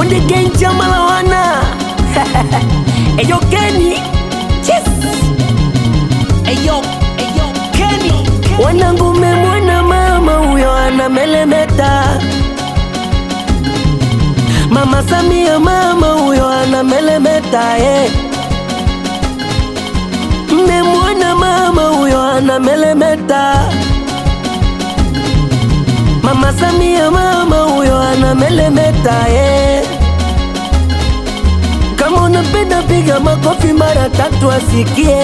Konde Gang chama la wana Eyo Kenny Yes Eyo Eyo Kenny Wanangu memwona mama huyo anamelemeta Mama Samia mama huyo anamelemeta eh. Mmemwona mama huyo anamelemeta Mama Samia mama huyo anamelemeta eh. Kama unapenda piga makofi mara tatu asikie.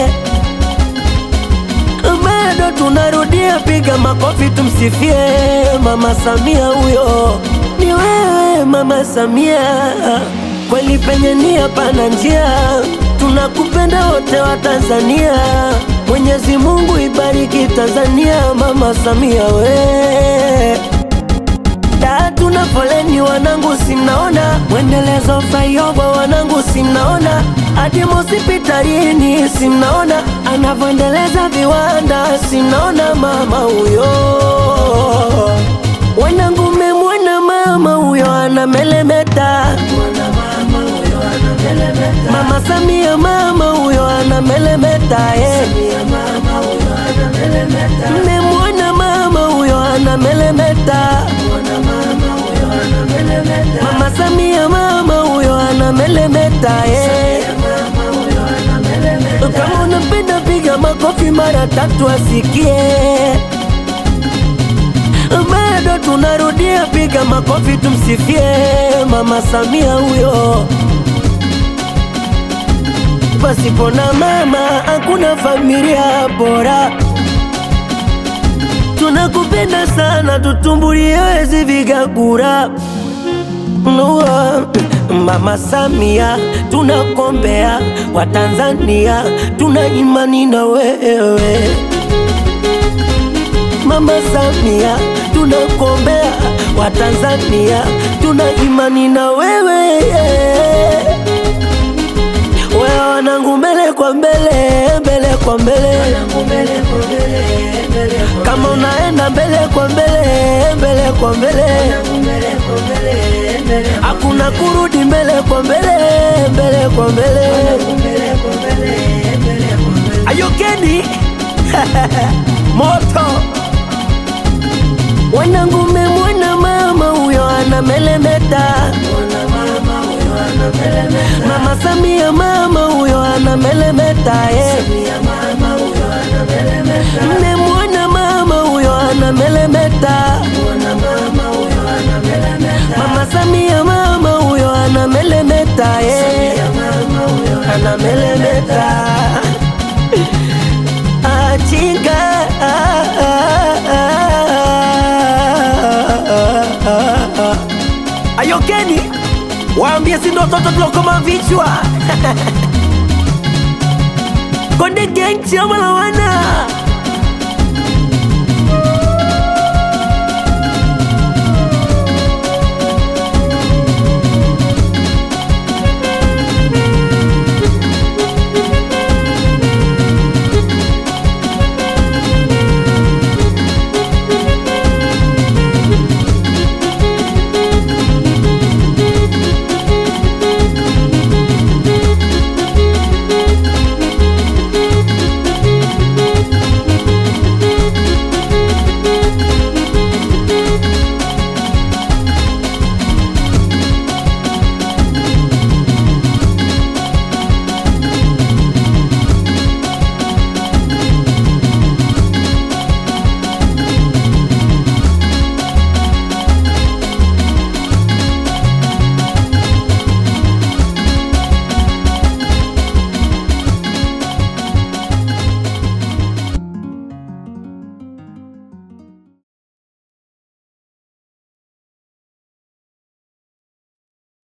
Bado tunarudia piga makofi tumsifie Mama Samia huyo. Ni wewe Mama Samia, kweli penye nia pana njia. Tunakupenda wote wa Tanzania. Mwenyezi Mungu ibariki Tanzania, Mama Samia we da tuna foleni wanangu, simnaona mwendelezo flyover wanangu, simnaona hadi hospitalini, simnaona anavyoendeleza viwanda, simnaona mama huyo wanangu, memwona mama huyo anamelemeta, mama Samia mama huyo anamelemeta, eh. Mmemwona mama huyo anamelemeta, mama Samia mama huyo anamelemeta, eh. Kama unapenda piga makofi mara tatu asikie. Bado tunarudia piga makofi tumsifie mama Samia huyo. Pasipo na mama hakuna familia bora. Tunakupenda sana, tutumbulie wezi vigagura Nua, Mama Samia, tunakombea Watanzania, tuna imani na wewe. Mama Samia, tunakombea Watanzania, tuna imani na wewe. Wewe wanangu, mbele kwa mbele, mbele kwa mbele, kama unaenda mbele kwa mbele, mbele kwa mbele, hakuna kurudi mbele kwa mbele, mbele kwa mbele. Ayokeni moto wanangu, memwona mama huyo anamelemeta, mama Samia mama huyo anamelemeta, eh. Mmemwona mama huyo anamelemeta, mama Samia mama huyo anamelemeta, eh. anamelemeta achinga Ayokeni, waambie si ndo watoto tulokoma vichwa Konde Gang chama la wana